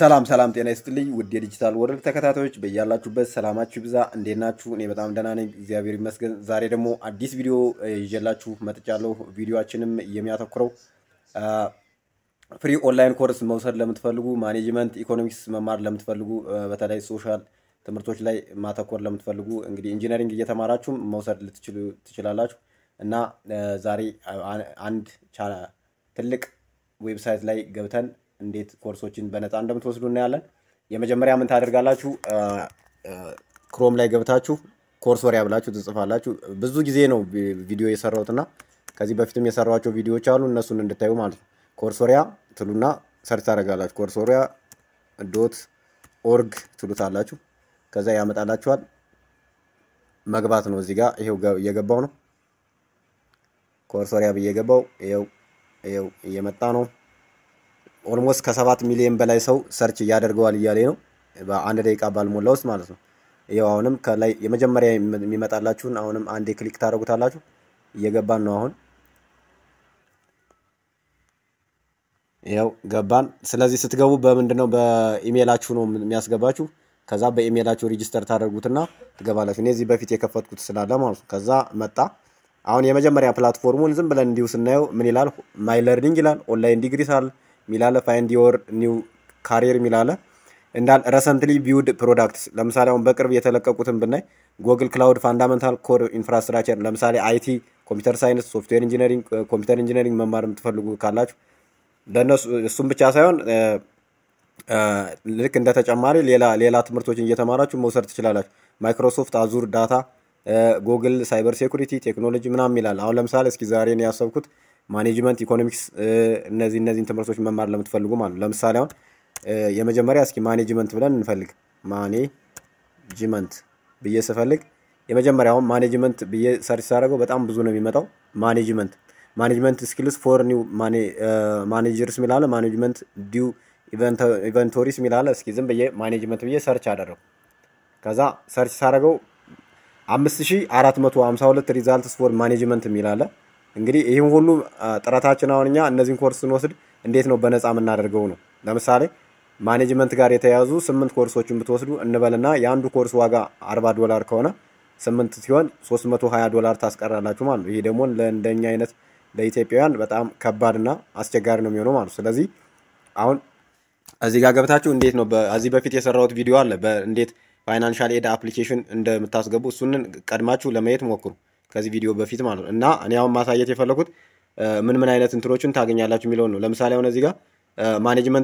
ሰላም ሰላም፣ ጤና ይስጥልኝ ውድ የዲጂታል ወርልድ ተከታታዮች በያላችሁበት ሰላማችሁ ይብዛ። እንዴት ናችሁ? እኔ በጣም ደህና ነኝ፣ እግዚአብሔር ይመስገን። ዛሬ ደግሞ አዲስ ቪዲዮ ይዤላችሁ መጥቻለሁ። ቪዲዮችንም የሚያተኩረው ፍሪ ኦንላይን ኮርስ መውሰድ ለምትፈልጉ፣ ማኔጅመንት ኢኮኖሚክስ መማር ለምትፈልጉ፣ በተለይ ሶሻል ትምህርቶች ላይ ማተኮር ለምትፈልጉ እንግዲህ ኢንጂነሪንግ እየተማራችሁም መውሰድ ልትችሉ ትችላላችሁ እና ዛሬ አንድ ትልቅ ዌብሳይት ላይ ገብተን እንዴት ኮርሶችን በነፃ እንደምትወስዱ እናያለን። የመጀመሪያ ምን ታደርጋላችሁ? ክሮም ላይ ገብታችሁ ኮርስ ወሪያ ብላችሁ ትጽፋላችሁ። ብዙ ጊዜ ነው ቪዲዮ የሰራሁት እና ከዚህ በፊትም የሰራኋቸው ቪዲዮዎች አሉ እነሱን እንድታዩ ማለት ነው። ኮርስ ወሪያ ትሉና ሰርች ታደርጋላችሁ። ኮርስ ወሪያ ዶት ኦርግ ትሉታላችሁ። ከዛ ያመጣላችኋል። መግባት ነው። እዚህ ጋር ይሄው እየገባው ነው። ኮርስ ወሪያ ብዬ ገባው። ይሄው ይሄው እየመጣ ነው። ኦልሞስት ከሰባት ሚሊዮን በላይ ሰው ሰርች እያደርገዋል እያለ ነው በአንድ ደቂቃ ባልሞላ ውስጥ ማለት ነው። ይኸው አሁንም ከላይ የመጀመሪያ የሚመጣላችሁን አሁንም አንዴ ክሊክ ታደርጉታላችሁ። እየገባን ነው አሁን ይኸው ገባን። ስለዚህ ስትገቡ በምንድን ነው በኢሜይላችሁ ነው የሚያስገባችሁ። ከዛ በኢሜይላችሁ ሪጅስተር ታደርጉትና ትገባላችሁ። እኔ እዚህ በፊት የከፈትኩት ስላለ ማለት ነው። ከዛ መጣ አሁን የመጀመሪያ ፕላትፎርሙን ዝም ብለን እንዲሁ ስናየው ምን ይላል? ማይ ለርኒንግ ይላል። ኦንላይን ዲግሪ ሳል ሚላለ ፋይንድ ዮር ኒው ካሪር ሚላለ እንዳል ረሰንትሊ ቢውድ ፕሮዳክትስ ለምሳሌ አሁን በቅርብ የተለቀቁትን ብናይ ጎግል ክላውድ ፋንዳመንታል ኮር ኢንፍራስትራክቸር ለምሳሌ አይቲ፣ ኮምፒውተር ሳይንስ፣ ሶፍትዌር ኢንጂነሪንግ፣ ኮምፒውተር ኢንጂነሪንግ መማር የምትፈልጉ ካላችሁ ለእነሱ እሱም ብቻ ሳይሆን ልክ እንደ ተጨማሪ ሌላ ሌላ ትምህርቶችን እየተማራችሁ መውሰድ ትችላላችሁ። ማይክሮሶፍት አዙር ዳታ፣ ጎግል ሳይበር ሴኩሪቲ ቴክኖሎጂ ምናምን ይላል። አሁን ለምሳሌ እስኪ ዛሬ ነው ያሰብኩት ማኔጅመንት ኢኮኖሚክስ እነዚህ እነዚህን ትምህርቶች መማር ለምትፈልጉ ማለት ነው። ለምሳሌ አሁን የመጀመሪያ እስኪ ማኔጅመንት ብለን እንፈልግ። ማኔጅመንት ብዬ ስፈልግ የመጀመሪያውን ማኔጅመንት ብዬ ሰርች ሳደርገው በጣም ብዙ ነው የሚመጣው። ማኔጅመንት ማኔጅመንት ስኪልስ ፎር ኒው ማኔጀርስ ሚላለ ማኔጅመንት ዲው ኢቨንቶሪስ ሚላለ። እስኪ ዝም ብዬ ማኔጅመንት ብዬ ሰርች አደረጉ። ከዛ ሰርች ሳደርገው አምስት ሺ አራት መቶ ሀምሳ ሁለት ሪዛልትስ ፎር ማኔጅመንት የሚላለ እንግዲህ ይህም ሁሉ ጥረታችን አሁን እኛ እነዚህን ኮርስ ስንወስድ እንዴት ነው በነፃ የምናደርገው ነው። ለምሳሌ ማኔጅመንት ጋር የተያያዙ ስምንት ኮርሶችን ብትወስዱ እንበልና የአንዱ ኮርስ ዋጋ አርባ ዶላር ከሆነ ስምንት ሲሆን ሶስት መቶ ሀያ ዶላር ታስቀራላችሁ ማለት ነው። ይሄ ደግሞ ለእንደኛ አይነት ለኢትዮጵያውያን በጣም ከባድና አስቸጋሪ ነው የሚሆነው ማለት ነው። ስለዚህ አሁን እዚህ ጋር ገብታችሁ እንዴት ነው ከዚህ በፊት የሰራሁት ቪዲዮ አለ እንዴት ፋይናንሻል ኤድ አፕሊኬሽን እንደምታስገቡ እሱንን ቀድማችሁ ለማየት ሞክሩ ከዚህ ቪዲዮ በፊት ማለት ነው። እና እኔ አሁን ማሳየት የፈለኩት ምን ምን አይነት እንትኖችን ታገኛላችሁ የሚለውን ነው። ለምሳሌ አሁን እዚህ ጋር ማኔጅመንት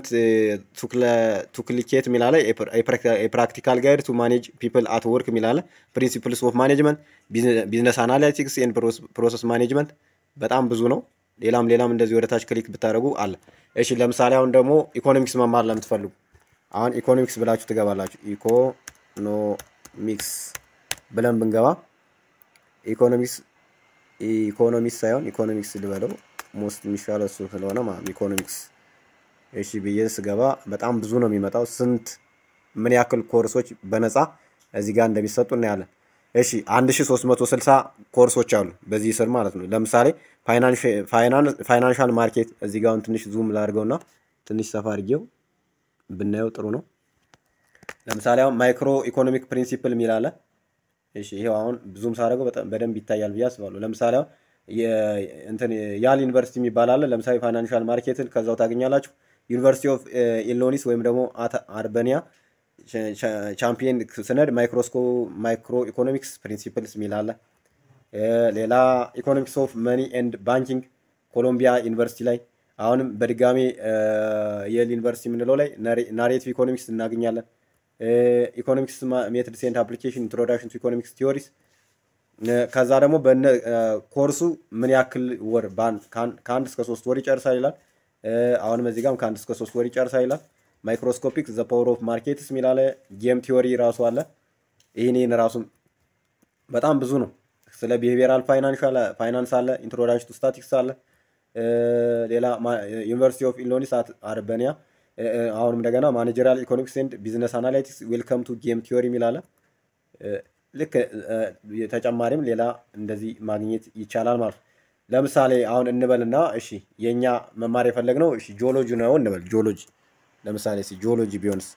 ቱክሊኬት የሚላለ የፕራክቲካል ጋይድ ቱ ማኔጅ ፒፕል አት ወርክ የሚላለ ፕሪንሲፕልስ ኦፍ ማኔጅመንት ቢዝነስ አናሊቲክስ ኤንድ ፕሮሰስ ማኔጅመንት በጣም ብዙ ነው። ሌላም ሌላም እንደዚህ ወደታች ክሊክ ብታደርጉ አለ። እሺ ለምሳሌ አሁን ደግሞ ኢኮኖሚክስ መማር ለምትፈልጉ አሁን ኢኮኖሚክስ ብላችሁ ትገባላችሁ። ኢኮኖሚክስ ብለን ብንገባ ኢኮኖሚክስ ኢኮኖሚክስ ሳይሆን ኢኮኖሚክስ ልበለው ሞስት የሚሻለው እሱ ስለሆነ ማለት ኢኮኖሚክስ። እሺ ብዬ ስገባ በጣም ብዙ ነው የሚመጣው። ስንት ምን ያክል ኮርሶች በነፃ እዚህ ጋር እንደሚሰጡ እናያለን። እሺ 1360 ኮርሶች አሉ በዚህ ስር ማለት ነው። ለምሳሌ ፋይናንሻል ማርኬት እዚህ ጋር ትንሽ ዙም ላድርገውና ትንሽ ሰፋ አድርጌው ብናየው ጥሩ ነው። ለምሳሌ አሁን ማይክሮ ኢኮኖሚክ ፕሪንሲፕል የሚል አለ። እሺ ይሄው አሁን ብዙም ሳደርገው በደንብ ይታያል ብዬ አስባለሁ። ለምሳሌ አሁን እንትን ያል ዩኒቨርሲቲ የሚባል አለ። ለምሳሌ ፋይናንሻል ማርኬትን ከዛው ታገኛላችሁ። ዩኒቨርሲቲ ኦፍ ኢሎኒስ ወይም ደግሞ አርበኒያ ቻምፒየን ስነድ ማይክሮ ኢኮኖሚክስ ፕሪንሲፕልስ የሚል አለ። ሌላ ኢኮኖሚክስ ኦፍ መኒ ኤንድ ባንኪንግ ኮሎምቢያ ዩኒቨርሲቲ ላይ አሁንም በድጋሚ የል ዩኒቨርሲቲ የምንለው ላይ ናሬቲቭ ኢኮኖሚክስ እናገኛለን። ኢኮኖሚክስ ሜትድስ ኤንድ አፕሊኬሽን ኢንትሮዳክሽን ቱ ኢኮኖሚክስ ቲዮሪስ ከዛ ደግሞ ኮርሱ ምን ያክል ወር ከአንድ እስከ ሶስት ወር ይጨርሳል ይላል። አሁንም እዚህ ጋርም ከአንድ እስከ ሶስት ወር ይጨርሳል ይላል። ማይክሮስኮፒክ ዘ ፓወር ኦፍ ማርኬትስ የሚላለ ጌም ቲዮሪ ራሱ አለ። ይህን ይህን ራሱ በጣም ብዙ ነው። ስለ ቢሄቪየራል ፋይናንስ አለ። ኢንትሮዳክሽን ቱ ስታቲክስ አለ። ሌላ ዩኒቨርሲቲ ኦፍ ኢሎኒስ አርበኒያ አሁንም እንደገና ማኔጀሪያል ኢኮኖሚክስ ኤንድ ቢዝነስ አናላይቲክስ ዌልከም ቱ ጌም ቲዮሪ የሚላለ ልክ ተጨማሪም ሌላ እንደዚህ ማግኘት ይቻላል ማለት ነው። ለምሳሌ አሁን እንበልና እሺ የእኛ መማር የፈለግነው እሺ ጂኦሎጂ ነው እንበል ጂኦሎጂ ለምሳሌ እስኪ ጂኦሎጂ ቢሆንስ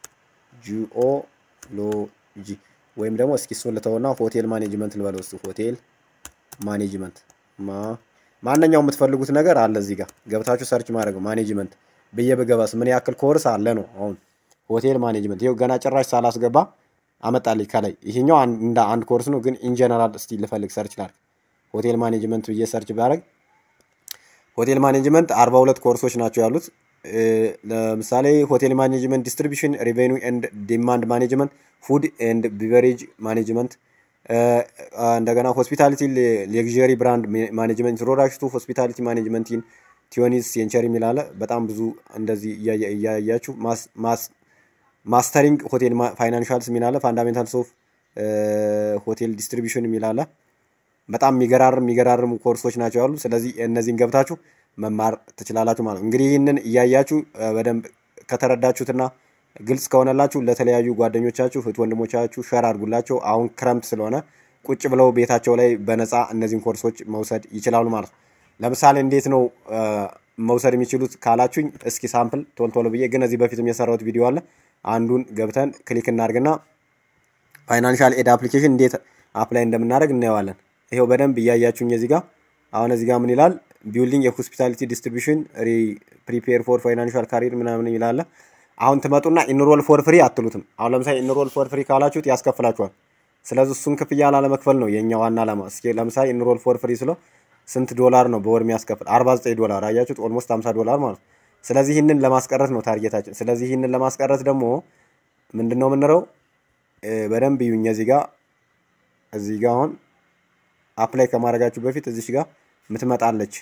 ጂኦሎጂ ወይም ደግሞ እስኪ እሱን ልተውና ሆቴል ማኔጅመንት ልበለው እስኪ ሆቴል ማኔጅመንት ማ ማንኛውም የምትፈልጉት ነገር አለ እዚህ ጋር ገብታችሁ ሰርች ማድረግ ነው። ማኔጅመንት ብዬ ብገባስ ምን ያክል ኮርስ አለ ነው። አሁን ሆቴል ማኔጅመንት ይኸው ገና ጭራሽ ሳላስገባ አመጣልኝ ከላይ። ይሄኛው እንደ አንድ ኮርስ ነው፣ ግን ኢንጀነራል እስቲ ልፈልግ ሰርች ላድርግ። ሆቴል ማኔጅመንት ብዬ ሰርች ባደርግ ሆቴል ማኔጅመንት አርባ ሁለት ኮርሶች ናቸው ያሉት። ለምሳሌ ሆቴል ማኔጅመንት፣ ዲስትሪቢሽን፣ ሬቬኒው ኤንድ ዲማንድ ማኔጅመንት፣ ፉድ ኤንድ ቢቨሬጅ ማኔጅመንት እንደገና ሆስፒታሊቲ ሌግዠሪ ብራንድ ማኔጅመንት ኢንትሮዳክሽን ቱ ሆስፒታሊቲ ማኔጅመንት ኢን ቲዮኒስ ሴንቸሪ የሚላለ በጣም ብዙ እንደዚህ እያያችሁ ማስተሪንግ ሆቴል ፋይናንሻልስ የሚላለ ፋንዳሜንታልስ ኦፍ ሆቴል ዲስትሪቢሽን የሚላለ በጣም የሚገራርም የሚገራርሙ ኮርሶች ናቸው ያሉ። ስለዚህ እነዚህን ገብታችሁ መማር ትችላላችሁ ማለት ነው። እንግዲህ ይህንን እያያችሁ በደንብ ከተረዳችሁትና ግልጽ ከሆነላችሁ ለተለያዩ ጓደኞቻችሁ እህት ወንድሞቻችሁ ሸር አድርጉላቸው። አሁን ክረምት ስለሆነ ቁጭ ብለው ቤታቸው ላይ በነፃ እነዚህን ኮርሶች መውሰድ ይችላሉ ማለት ነው። ለምሳሌ እንዴት ነው መውሰድ የሚችሉት ካላችሁኝ፣ እስኪ ሳምፕል ቶሎ ቶሎ ብዬ ግን እዚህ በፊትም የሰራሁት ቪዲዮ አለ። አንዱን ገብተን ክሊክ እናድርግና ፋይናንሻል ኤድ አፕሊኬሽን እንዴት አፕላይ እንደምናደርግ እናየዋለን። ይሄው በደንብ እያያችሁኝ እዚህ ጋር አሁን እዚህ ጋር ምን ይላል? ቢልዲንግ የሆስፒታሊቲ ዲስትሪቢሽን ፕሪፔር ፎር ፋይናንሻል ካሪር ምናምን ይላል። አሁን ትመጡና ኢንሮል ፎር ፍሪ አትሉትም። አሁን ለምሳሌ ኢንሮል ፎር ፍሪ ካላችሁት ያስከፍላችኋል። ስለዚህ እሱን ክፍያ ላለመክፈል ነው የኛ ዋና ዓላማ። እስኪ ለምሳሌ ኢንሮል ፎር ፍሪ ስለው ስንት ዶላር ነው በወር የሚያስከፍል? 49 ዶላር አያችሁት፣ ኦልሞስት 50 ዶላር ማለት ነው። ስለዚህ ይህንን ለማስቀረት ነው ታርጌታችን። ስለዚህ ይህንን ለማስቀረት ደግሞ ምንድን ነው የምንለው? በደንብ ይዩኝ። እዚህ ጋር እዚህ ጋር አሁን አፕላይ ከማድረጋችሁ በፊት እዚሽ ጋር ምትመጣለች።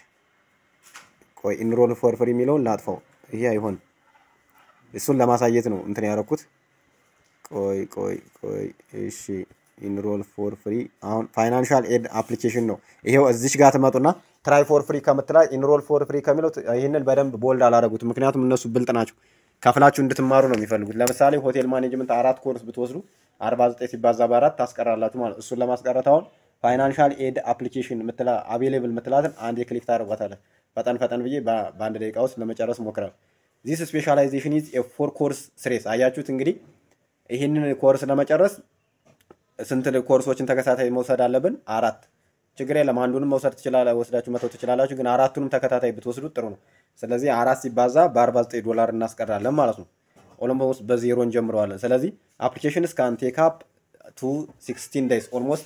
ቆይ ኢንሮል ፎር ፍሪ የሚለውን ላጥፋው። ይሄ አይሆንም። እሱን ለማሳየት ነው እንትን ያደረኩት። ቆይ ቆይ ቆይ እሺ፣ ኢንሮል ፎር ፍሪ አሁን ፋይናንሻል ኤድ አፕሊኬሽን ነው ይሄው። እዚች ጋር ትመጡና ትራይ ፎር ፍሪ ከምትላ ኢንሮል ፎር ፍሪ ከሚለው ይህንን በደንብ ቦልድ አላደረጉት፣ ምክንያቱም እነሱ ብልጥ ናቸው። ከፍላችሁ እንድትማሩ ነው የሚፈልጉት። ለምሳሌ ሆቴል ማኔጅመንት አራት ኮርስ ብትወስዱ 49 ሲባዛ በአራት ታስቀራላችሁ ማለት እሱን ለማስቀረት አሁን ፋይናንሻል ኤድ አፕሊኬሽን ምትላ አቬሌብል ምትላትን አንድ የክሊክ ታደርጓታለን። ፈጠን ፈጠን ብዬ በአንድ ደቂቃ ውስጥ ለመጨረስ ሞክራል። ዚስ ስፔሻላይዜሽን ኢዝ ፎር ኮርስ ስሬስ። አያችሁት እንግዲህ ይህንን ኮርስ ለመጨረስ ስንት ኮርሶችን ተከታታይ መውሰድ አለብን? አራት። ችግር የለም አንዱንም መውሰድ ትችላላ ወስዳችሁ መተው ትችላላችሁ። ግን አራቱንም ተከታታይ ብትወስዱት ጥሩ ነው። ስለዚህ አራት ሲባዛ በ49 ዶላር እናስቀራለን ማለት ነው። ኦሎሞስት በዜሮ እንጀምረዋለን። ስለዚህ አፕሊኬሽን እስካን ቴክ አፕ ቱ ሲክስቲን ዴይስ ኦልሞስት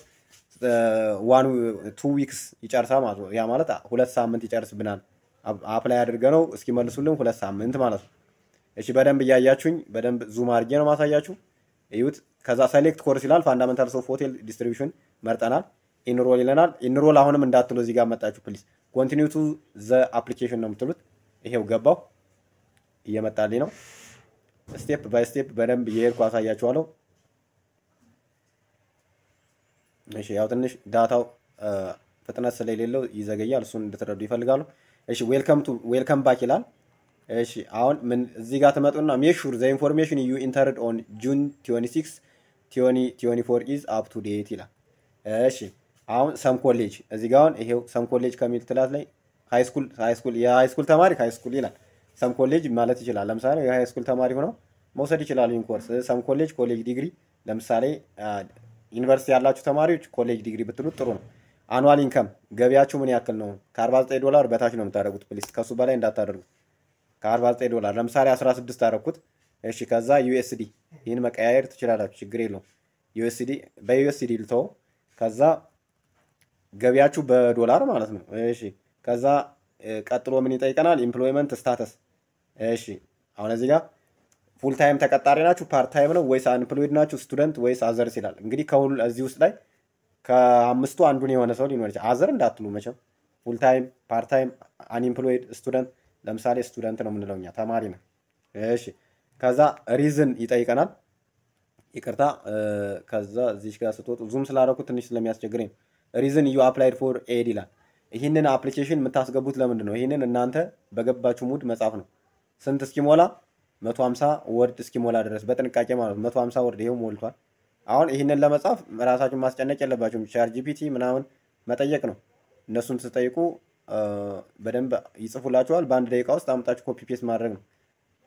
ዋን ቱ ዊክስ ይጨርሳል ማለት ነው። ያ ማለት ሁለት ሳምንት ይጨርስብናል። አፕላይ አድርገ ነው እስኪመልሱልን ሁለት ሳምንት ማለት ነው። እሺ በደንብ እያያችሁኝ በደንብ ዙም አድርጌ ነው ማሳያችሁ። እዩት። ከዛ ሴሌክት ኮርስ ይላል። ፋንዳሜንታልስ ኦፍ ሆቴል ዲስትሪቢሽን መርጠናል። ኢንሮል ይለናል። ኢንሮል አሁንም እንዳትሉ እዚህ ጋር መጣችሁ ፕሊዝ። ኮንቲኒው ቱ ዘ አፕሊኬሽን ነው የምትሉት። ይሄው ገባው እየመጣልኝ ነው። ስቴፕ ባይ ስቴፕ በደንብ እየሄድኩ አሳያችኋለሁ። እሺ ያው ትንሽ ዳታው ፍጥነት ስለሌለው ይዘገያል። እሱን እንድትረዱ ይፈልጋሉ። እሺ ዌልከም ቱ ዌልከም ባክ ይላል። እሺ አሁን ምን እዚህ ጋር ትመጡና ሜክ ሹር ዘ ኢንፎርሜሽን ዩ ኢንተርድ ኦን ጁን 26 24 ኢዝ አፕ ቱ ዴት ይላል። እሺ አሁን ሰም ኮሌጅ እዚህ ጋር አሁን ይሄው ሰም ኮሌጅ ከሚል ትላት ላይ ሃይስኩል ሃይስኩል የሃይስኩል ተማሪ ሃይስኩል ይላል። ሰም ኮሌጅ ማለት ይችላል። ለምሳሌ የሃይስኩል ተማሪ ሆነው መውሰድ ይችላሉ ይህን ኮርስ። ሰም ኮሌጅ ኮሌጅ ዲግሪ ለምሳሌ ዩኒቨርሲቲ ያላችሁ ተማሪዎች ኮሌጅ ዲግሪ ብትሉት ጥሩ ነው። አኑዋል ኢንከም ገቢያችሁ ምን ያክል ነው? ከ49 ዶላር በታች ነው የምታደርጉት። ፕሊስ ከሱ በላይ እንዳታደርጉት። ከ49 ዶላር ለምሳሌ 16 አደረኩት። እሺ ከዛ ዩኤስዲ ይህን መቀያየር ትችላላችሁ፣ ችግር የለውም። ዩኤስዲ በዩኤስዲ ልተው። ከዛ ገቢያችሁ በዶላር ማለት ነው። እሺ ከዛ ቀጥሎ ምን ይጠይቀናል? ኢምፕሎይመንት ስታተስ። እሺ አሁን እዚህ ጋር ፉል ታይም ተቀጣሪ ናችሁ፣ ፓርት ታይም ነው ወይስ አንፕሎይድ ናችሁ፣ ስቱደንት ወይስ አዘርስ ይላል። እንግዲህ ከሁሉ እዚህ ውስጥ ላይ ከአምስቱ አንዱን የሆነ ሰው ሊኖር ይችላል። አዘር እንዳትሉ መቼም ፉል ታይም፣ ፓርት ታይም፣ አንኢምፕሎይድ፣ ስቱደንት። ለምሳሌ ስቱደንት ነው የምንለው እኛ ተማሪ ነው። እሺ ከዛ ሪዝን ይጠይቀናል። ይቅርታ ከዛ እዚህ ጋር ስትወጡ ዙም ስላደረኩት ትንሽ ስለሚያስቸግረኝ ሪዝን ዩ አፕላይድ ፎር ኤድ ይላል። ይህንን አፕሊኬሽን የምታስገቡት ለምንድን ነው? ይህንን እናንተ በገባችሁ ሙድ መጻፍ ነው። ስንት እስኪሞላ መቶ ሀምሳ ወርድ እስኪሞላ ድረስ በጥንቃቄ ማለት ነው። መቶ ሀምሳ ወርድ ይሄው ሞልቷል። አሁን ይህንን ለመጻፍ ራሳችሁን ማስጨነቅ የለባችሁም። ቻር ጂፒቲ ምናምን መጠየቅ ነው። እነሱን ስትጠይቁ በደንብ ይጽፉላችኋል። በአንድ ደቂቃ ውስጥ አምጣችሁ ኮፒ ፔስት ማድረግ ነው።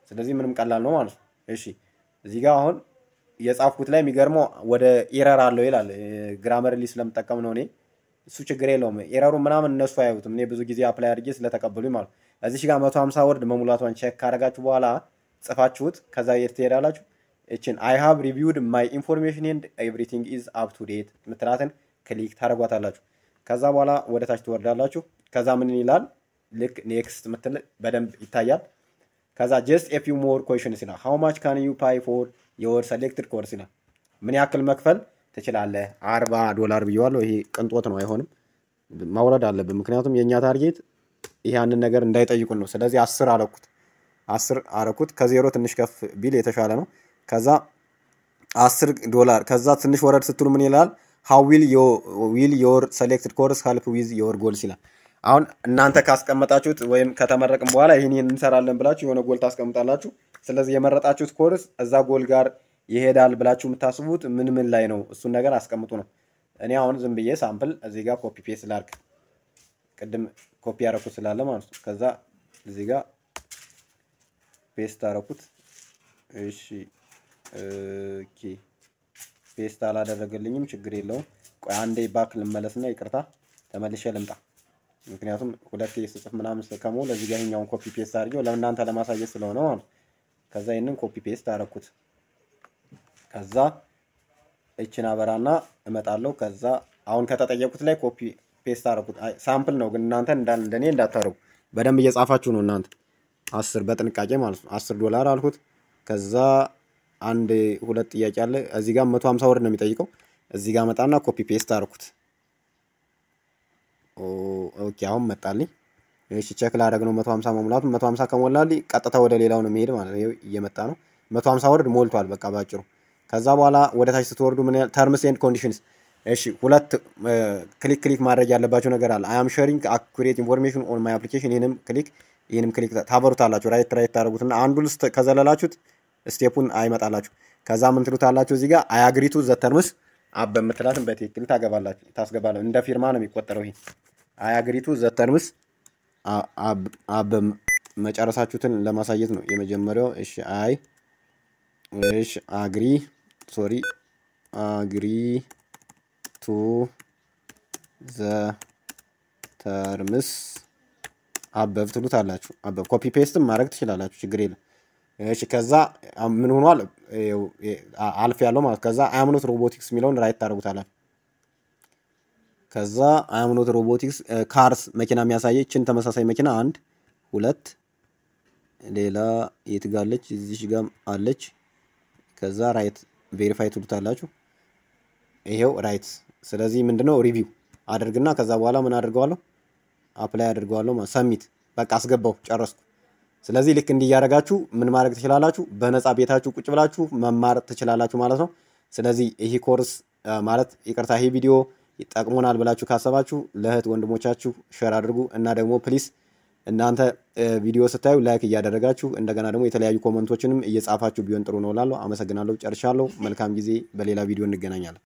ስለዚህ ምንም ቀላል ነው ማለት ነው። እሺ እዚህ ጋር አሁን የጻፍኩት ላይ የሚገርመው ወደ ኤረር አለው ይላል። ግራመርሊ ስለምጠቀም ነው እኔ። እሱ ችግር የለውም። ኤረሩ ምናምን እነሱ አያዩትም። እኔ ብዙ ጊዜ አፕላይ አድርጌ ስለተቀበሉኝ ማለት ነው። እዚች ጋር መቶ ሀምሳ ወርድ መሙላቷን ቼክ ካደረጋችሁ በኋላ ጽፋችሁት ከዛ የት ትሄዳላችሁ? እችን አይ ሃቭ ሪቪውድ ማይ ኢንፎርሜሽን ኤንድ ኤቭሪቲንግ ኢዝ አፕ ቱ ዴት ምትላትን ክሊክ ታደርጓታላችሁ። ከዛ በኋላ ወደ ታች ትወርዳላችሁ። ከዛ ምን ይላል? ልክ ኔክስት ምትል በደንብ ይታያል። ከዛ ጀስት ኤ ፊው ሞር ኮሽንስ ይላል። ሃው ማች ካን ዩ ፓይ ፎር የወር ሰሌክትድ ኮርስ ይላል። ምን ያክል መክፈል ትችላለህ? አርባ ዶላር ብየዋለሁ። ይሄ ቅንጦት ነው፣ አይሆንም። ማውረድ አለብን። ምክንያቱም የእኛ ታርጌት ያንን ነገር እንዳይጠይቁን ነው። ስለዚህ አስር አለኩት አስር አረኩት። ከዜሮ ትንሽ ከፍ ቢል የተሻለ ነው። ከዛ አስር ዶላር ከዛ ትንሽ ወረድ ስትሉ ምን ይላል? ሃው ዊል ዮር ሰሌክትድ ኮርስ ሀልፕ ዊዝ ዮር ጎልስ ይላል። አሁን እናንተ ካስቀመጣችሁት ወይም ከተመረቅም በኋላ ይህን እንሰራለን ብላችሁ የሆነ ጎል ታስቀምጣላችሁ። ስለዚህ የመረጣችሁት ኮርስ እዛ ጎል ጋር ይሄዳል ብላችሁ የምታስቡት ምን ምን ላይ ነው? እሱን ነገር አስቀምጡ ነው። እኔ አሁን ዝም ብዬ ሳምፕል እዚህ ጋር ኮፒ ፔስት ላድርግ። ቅድም ኮፒ ያደረኩት ስላለ ማለት ነው። ከዛ እዚህ ጋር ፔስት አደረኩት። እሺ ኦኬ ፔስት አላደረገልኝም፣ ችግር የለውም። ቆይ አንዴ ባክ ልመለስና ይቅርታ ተመልሼ ልምጣ። ምክንያቱም ሁለቴ ስጽፍ ምናምን ከሞ ለዚህ ጋር ይኸኛውን ኮፒ ፔስት አድርጌው ለእናንተ ለማሳየት ስለሆነ ማለት ነው። ከዛ ይህንን ኮፒ ፔስት አደረኩት። ከዛ እችን አበራና እመጣለሁ። ከዛ አሁን ከተጠየቁት ላይ ኮፒ ፔስት አደረኩት። ሳምፕል ነው ግን እናንተ እንደኔ እንዳታረጉ በደንብ እየጻፋችሁ ነው እናንተ አስር በጥንቃቄ ማለት ነው። አስር ዶላር አልኩት። ከዛ አንድ ሁለት ጥያቄ አለ እዚህ ጋር መቶ ሀምሳ ወርድ ነው የሚጠይቀው። እዚህ ጋር መጣና ኮፒ ፔስት አደረኩት። ኦኬ አሁን መጣልኝ። እሺ ቼክ ላደርግ ነው መቶ ሀምሳ መሙላቱ። መቶ ሀምሳ ከሞላልኝ ቀጥታ ወደ ሌላው ነው የሚሄድ ማለት ነው። እየመጣ ነው። መቶ ሀምሳ ወርድ ሞልቷል በቃ ባጭሩ። ከዛ በኋላ ወደ ታች ስትወርዱ ምን ያህል ተርምስ ኤንድ ኮንዲሽንስ እሺ ሁለት ክሊክ ክሊክ ማድረግ ያለባቸው ነገር አለ። አይ አም ሼሪንግ አኩሬት ኢንፎርሜሽን ኦን ማይ አፕሊኬሽን። ይህንም ክሊክ ይህንም ክሊክ ታበሩታላችሁ። ራይት ራይት ታደርጉትና አንዱ ልስት ከዘለላችሁት ስቴፑን አይመጣላችሁ። ከዛ ምን ትሉታላችሁ እዚህ ጋር አያግሪቱ ዘተርምስ አብ በምትላትን በትክክል ታገባላችሁ ታስገባላችሁ። እንደ ፊርማ ነው የሚቆጠረው። ይሄ አያግሪቱ ዘተርምስ አብ መጨረሳችሁትን ለማሳየት ነው የመጀመሪያው። እሺ አይ እሺ አግሪ ሶሪ አግሪ ቱ ዘ ተርምስ አበብ ትሉት አላችሁ። አበብ ኮፒ ፔስትም ማድረግ ትችላላችሁ፣ ችግር የለም። እሺ ከዛ ምን ሆኗል? አልፍ ያለው ማለት ከዛ አያምኖት ሮቦቲክስ የሚለውን ራይት ታደርጉታላችሁ። ከዛ አያምኖት ሮቦቲክስ ካርስ መኪና የሚያሳየችን ተመሳሳይ መኪና አንድ ሁለት፣ ሌላ የት ጋ አለች? እዚሽ ጋም አለች። ከዛ ራይት ቬሪፋይ ትሉታላችሁ። ይሄው ራይት። ስለዚህ ምንድነው ሪቪው አድርግና ከዛ በኋላ ምን አድርገዋለሁ? አፕላይ አድርገዋለሁ ማለት ሰሚት። በቃ አስገባው ጨረስኩ። ስለዚህ ልክ እንዲህ እያደረጋችሁ ምን ማድረግ ትችላላችሁ? በነፃ ቤታችሁ ቁጭ ብላችሁ መማር ትችላላችሁ ማለት ነው። ስለዚህ ይህ ኮርስ ማለት ይቅርታ፣ ይህ ቪዲዮ ይጠቅሙናል ብላችሁ ካሰባችሁ ለእህት ወንድሞቻችሁ ሸር አድርጉ እና ደግሞ ፕሊስ እናንተ ቪዲዮ ስታዩ ላይክ እያደረጋችሁ እንደገና ደግሞ የተለያዩ ኮመንቶችንም እየጻፋችሁ ቢሆን ጥሩ ነው እላለሁ። አመሰግናለሁ። ጨርሻለሁ። መልካም ጊዜ። በሌላ ቪዲዮ እንገናኛለን።